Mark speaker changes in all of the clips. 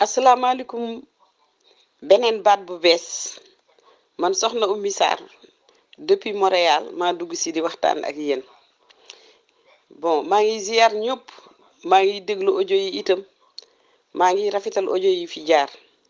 Speaker 1: asalaamaaleykum beneen baat bu bees man soxna Oumy Sarr depuis Montréal maa dugg si di waxtaan ak yéen bon maa ngi ziar ñëpp maa ngi déglu audio yi itam maa ngi rafetal audio yi fi jaar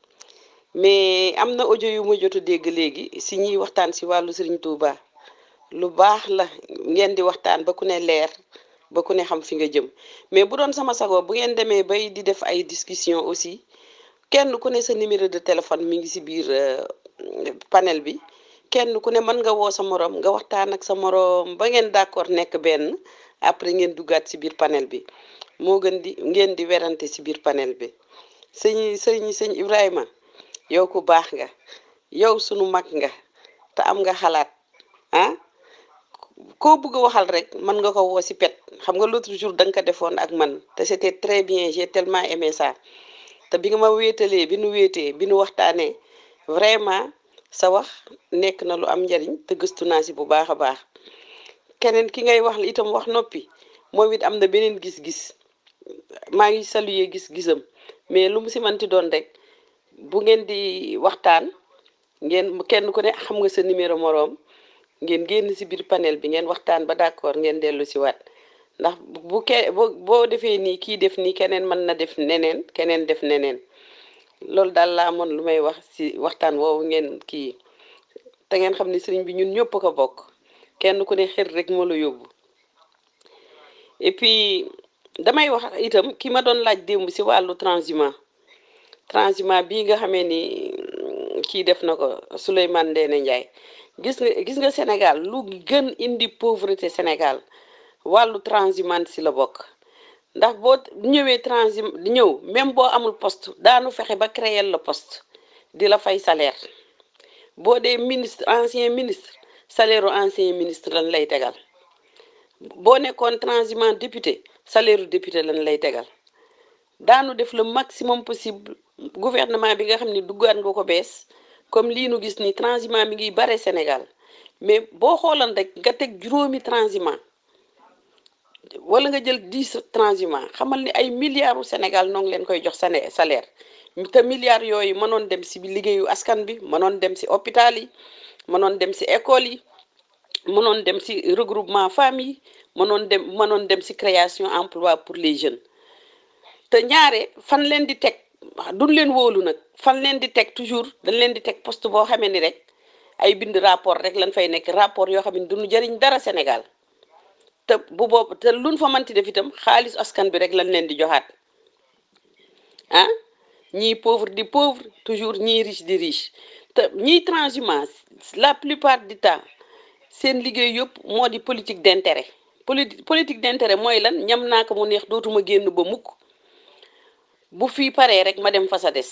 Speaker 1: mais am na audio yu ma jot a dégg léegi si ñuy waxtaan si wàllu Serigne Touba lu baax la ngeen di waxtaan ba ku ne leer ba ku ne xam fi nga jëm mais bu doon sama sago bu ngeen demee bay di def ay discussion aussi kenn ku ne sa numéro de téléphone mi ngi si biir panel bi kenn ku ne mën nga woo sa morom nga waxtaan ak sa morom ba ngeen d'accord nekk benn après ngeen duggaat si biir panel bi moo gën di ngeen di werante si biir panel bi sëñ sëñ sëñ Ibrahima yow ku baax nga yow sunu mag nga te am nga xalaat ah koo bëgg a waxal rek mën nga ko woo si pet xam nga l'autre jour da nga ko defoon ak man te c'était très bien j'ai tellement aimé ça te bi nga ma wéetalee bi nu wéetee bi nu waxtaanee vraiment sa wax nekk na lu am njariñ te gëstu naa si bu baax a baax keneen ki ngay wax itam wax noppi moom it am na beneen gis-gis maa ngi saluer gis-gisam mais lu mu si manti doon rek bu ngeen di waxtaan ngeen kenn ku ne xam nga sa numéro moroom ngeen génn si biir panel bi ngeen waxtaan ba d'accord ngeen dellu si waat ndax bu ke boo boo defee nii kii def nii keneen mën na def neneen keneen def neneen loolu daal laa amoon lu may wax si waxtaan woowu ngeen kii te ngeen xam ne sëriñ bi ñun ñëpp ko bokk kenn ku ne xër rek moo la yóbbu et puis damay wax itam ki ma doon laaj démb si wàllu transhumant transhumant bii nga xamee ni kii def na ko Souleymane Ndéné Ndiaye gis nga gis nga Sénégal lu gën indi pauvreté Sénégal wàllu transhumant si la bokk ndax boo ñëwee transhum ñëw même boo amul poste daanu fexe ba créer la poste di la fay salaire boo dee ministre ancien ministre salaire u ancien ministre lan lay tegal boo nekkoon transhumant député salaire u député lan lay tegal daanu def le maximum possible gouvernement bi nga xam ne duggaan nga ko bees comme lii nu gis ni transhumant mi ngi bare Sénégal mais boo xoolan rek nga teg juróomi transhumant wala nga jël dix transhumant xamal ni ay milliards u Sénégal noo ngi leen koy jox sane salaire te milliards yooyu mënoon dem si liggéeyu askan bi mënoon dem si hôpital yi mënoon dem si école yi mënoon dem si regroupement famille mënoon dem mënoon dem si création emploi pour les jeunes te ñaare fan leen di teg duñ leen wóolu nag fan leen di teg toujours dañ leen di teg poste boo xamee ni rek ay bind rapport rek lañ fay nekk rapport yoo xam ne duñu jëriñ dara Sénégal te bu boobu te luñ fa manti def itam xaalis askan bi rek lañ leen di joxaat ah ñii pauvre di pauvre toujours ñii riche di riche te ñiy transhumance la plupart du temps seen liggéey yëpp moo di politique d'intérêt politi politique d'intérêt mooy lan ñam naa ko mu neex dootuma génn ba mukk bu fii paree rek ma dem fa sa des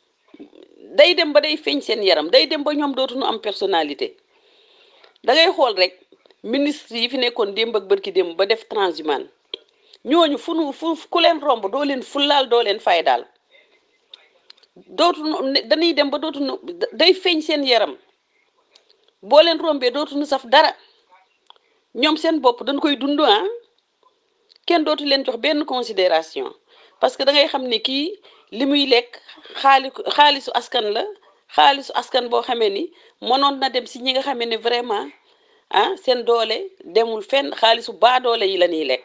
Speaker 1: day dem ba day feeñ seen yaram day dem ba ñoom dootuñu am personnalité da ngay xool rek ministre yi fi nekkoon démb ak bërki démb ba def transhumant ñooñu fu nu fu ku leen romb doo leen fullaal doo leen fay daal dootuñu dañuy dem ba dootuñu day feeñ seen yaram boo leen rombee dootuñu saf dara ñoom seen bopp dañ koy dund ah kenn dootu leen jox benn considération parce que da ngay xam ne kii li muy lekk xaali xaalisu askan la xaalisu askan boo xamee ni mënoon na dem si ñi nga xamee ne vraiment ah seen doole demul fenn xaalisu baa doole yi la ñuy lekk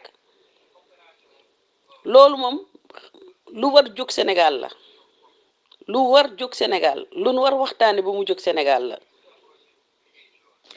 Speaker 1: loolu moom lu war jóg Sénégal la lu war jóg Sénégal lu nu war waxtaane ba mu jóg Sénégal la